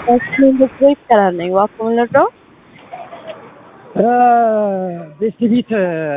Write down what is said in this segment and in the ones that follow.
በስሜ ይቻላል ነኝ እባክዎ ምን ልርዳዎ? ቤስት ቢት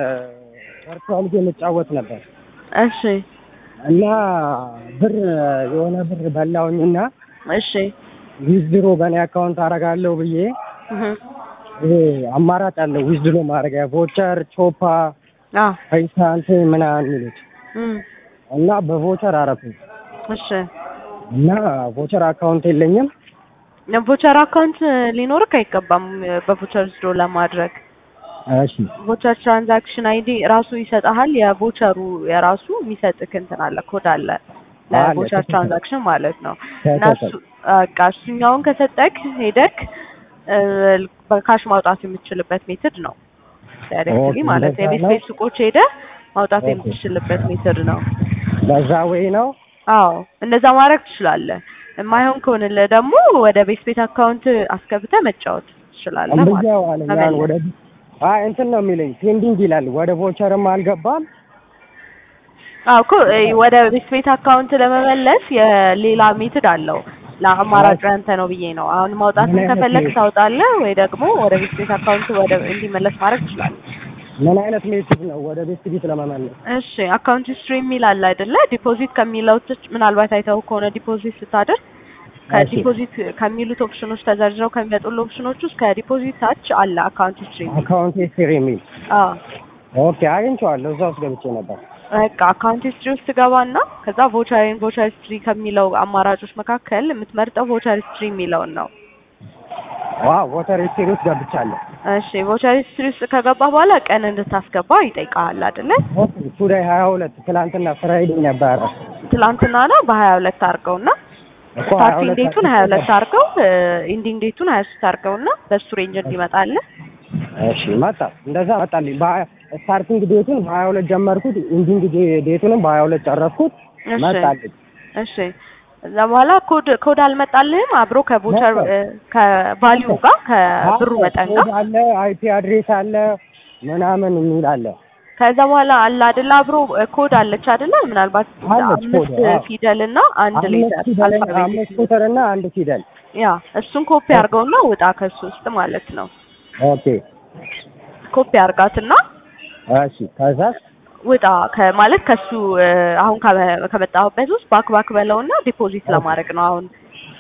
ቨርቹዋል ጌም እጫወት ነበር እሺ እና ብር የሆነ ብር በላሁኝና እሺ ዊዝድሮ በእኔ አካውንት አደርጋለሁ ብዬ እህ ይሄ አማራጭ አለው ዊዝድሮ ማድረጊያ ቮቸር፣ ቾፓ፣ አዎ ፔይሳንት ምናምን የሚሉት እም እና በቮቸር አረኩኝ እሺ እና ቮቸር አካውንት የለኝም። ቮቸር አካውንት ሊኖርክ አይገባም በቮቸር ዊዝድሮ ለማድረግ እሺ ቮቸር ትራንዛክሽን አይዲ ራሱ ይሰጥሃል። የቮቸሩ የራሱ የሚሰጥክ እንትን አለ ኮድ አለ ለቮቸር አለ። ትራንዛክሽን ማለት ነው። እና ተሰጠኝ። እሱ በቃ እሱኛውን ከሰጠክ ሄደክ እ፣ በካሽ ማውጣት የምትችልበት ሜትድ ነው። ዳይሬክትሊ ኦኬ፣ ማለት እንደዛ የቤት ነው? ቤት ሱቆች ሄደ ማውጣት ኦኬ። የምትችልበት ሜትድ ነው። በዛ ወይ ነው አዎ እንደዛ ማድረግ ትችላለህ። የማይሆን ከሆነልህ ደግሞ ወደ ቤት ቤት አካውንት አስገብተህ መጫወት ትችላለህ ማለት እምብያው ነው። አለኝ። መመለስ። ያን ወደ አይ እንትን ነው የሚለኝ ፔንዲንግ ይላል። ወደ ቮቸርም አልገባም። አዎ እኮ እ፣ ወደ ቤት ቤት አካውንት ለመመለስ የሌላ ሜትድ አለው። ለአማራጭ ያንተ ነው ብዬ ነው። አሁን ማውጣትን ምን አይነት ከፈለግ ሜትድ? ታውጣለህ ወይ ደግሞ ወደ ቤት ቤት አካውንት ወደ እንዲመለስ ማድረግ ትችላለህ። ምን አይነት ሜትድ ነው ወደ ቤት ቢት ለመመለስ? እሺ አካውንት ሂስትሪ የሚል አለ አይደለ? ዲፖዚት ከሚለው ትች ምናልባት አይተው ከሆነ ዲፖዚት ስታደርግ ከዲፖዚት ከሚሉት ኦፕሽኖች ተዘርዝረው ከሚመጡልህ ኦፕሽኖች ውስጥ ከዲፖዚት ታች አለ አካውንት ሂስትሪ የሚል። አካውንት ሂስትሪ የሚል አዎ ኦኬ፣ አግኝቼዋለሁ። እዛ ውስጥ ገብቼ ነበር። በቃ አካውንት ሂስትሪ ውስጥ ገባና ከዛ ቮቸርን ቮቸር ሂስትሪ ከሚለው አማራጮች መካከል የምትመርጠው ቮቸር ሂስትሪ የሚለውን ነው። ዋው ቮተር ሂስትሪ ውስጥ ገብቻለሁ። እሺ ቮቸር ሂስትሪ ውስጥ ከገባ በኋላ ቀን እንድታስገባ ይጠይቃል አይደለ? ኦኬ፣ ቱዴይ ሀያ ሁለት ትላንትና ፍራይዴ ነበረ ትላንትና ነው በሀያ ሁለት አድርገውና እኮ ሀያ ስታርቲንግ ሁለት ዴቱን ሀያ ሁለት አድርገው ኢንዲንግ ዴቱን ሀያ ሶስት አድርገውና በሱ ሬንጅ እንዲመጣልህ እሺ መጣ። እንደዛ መጣልኝ። በሀያ ስታርቲንግ ዴቱን በሀያ ሁለት ጀመርኩት። ኢንዲንግ ዴ- ዴቱንም በሀያ ሁለት ጨረስኩት። እሺ መጣልኝ። እሺ እዛ በኋላ ኮድ ኮድ አልመጣልህም አብሮ ከቮቸር መጣ። ከቫሊዩ ጋር ከብሩ መጠን ጋር ኮድ አለ፣ አይፒ አድሬስ አለ፣ ምናምን የሚል አለ። ከዛ በኋላ አለ አይደለ አብሮ ኮድ አለች አይደለ ምናልባት አለች ኮድ፣ አምስት አዎ። ፊደል እና አንድ አምስት ሌተር ፊደል አልፋቤት አምስት ቁጥር እና አንድ ፊደል። ያ እሱን ኮፒ አድርገውና ውጣ ከሱ ውስጥ ማለት ነው ኦኬ ኮፒ አድርጋትና እሺ። ከዛ ውጣ ከማለት ከሱ እ፣ አሁን ከመ- ከመጣሁበት ውስጥ ባክ ባክ በለውና ዲፖዚት ለማድረግ ነው አሁን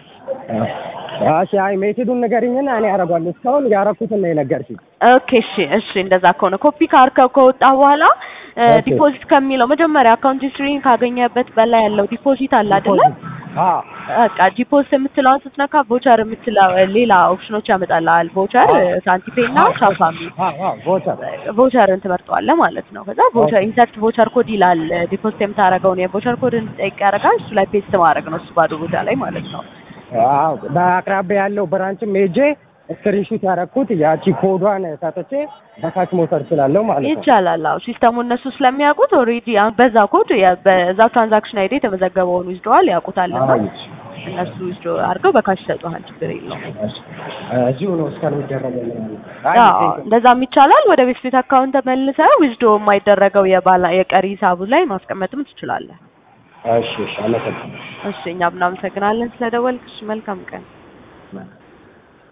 እሺ፣ አይ ሜቴዱን ንገሪኝና እኔ አደርጋለሁ። እስካሁን ያደረኩትን ነው የነገርሽኝ። ኦኬ እሺ እሺ እንደዛ ከሆነ ኮፒ ካርከው ከወጣ በኋላ እ፣ ኦኬ። ዲፖዚት ከሚለው መጀመሪያ አካውንት ሂስትሪን ካገኘበት በላይ ያለው ዲፖዚት አለ አይደለ አዎ በቃ ዲፖዚት የምትለውን ስትነካ ቮቸር የምትለው ሌላ ኦፕሽኖች ያመጣልሃል ቮቸር ሳንቲፔ እና ቻፓ የሚል አዎ አዎ ቮቸር ቮቸርን ትመርጠዋለህ ማለት ነው። ከዛ ቮቸር ኦኬ። ኢንሰርት ቮቸር ኮድ ይላል። ዲፖዚት የምታደርገውን የቮቸር ኮድ እንዲጠይቅ ያደርጋል። እሱ ላይ ፔስት ማድረግ ነው እሱ ባዶ ቦታ ላይ ማለት ነው። አዎ በአቅራቢያ ያለው ብራንችም ሄጄ ስክሪንሹት ያደረኩት ያቺ ኮዷን ሰጥቼ በካሽ መውሰድ እችላለሁ ማለት ነው። ይቻላል። አዎ ሲስተሙ እነሱ ስለሚያውቁት ኦልሬዲ በዛ ኮድ የ- በዛ ትራንዛክሽን አይዲ የተመዘገበውን ይዝደዋል ያውቁታልና አይ፣ እነሱ ይዝዶ አድርገው በካሽ ይሰጡሃል። ችግር የለውም። እዚሁ ነው እስከሚደረገው ምናምን። አዎ እንደዛም ይቻላል። ወደ ቤት ቤት አካውንት ተመልሰህ ዊዝዶ የማይደረገው የባላ የቀሪ ሂሳቡ ላይ ማስቀመጥም ትችላለህ። እሺ እሺ፣ አመሰግናለሁ። እሺ እኛም እናመሰግናለን ስለደወልክ። እሺ መልካም ቀን።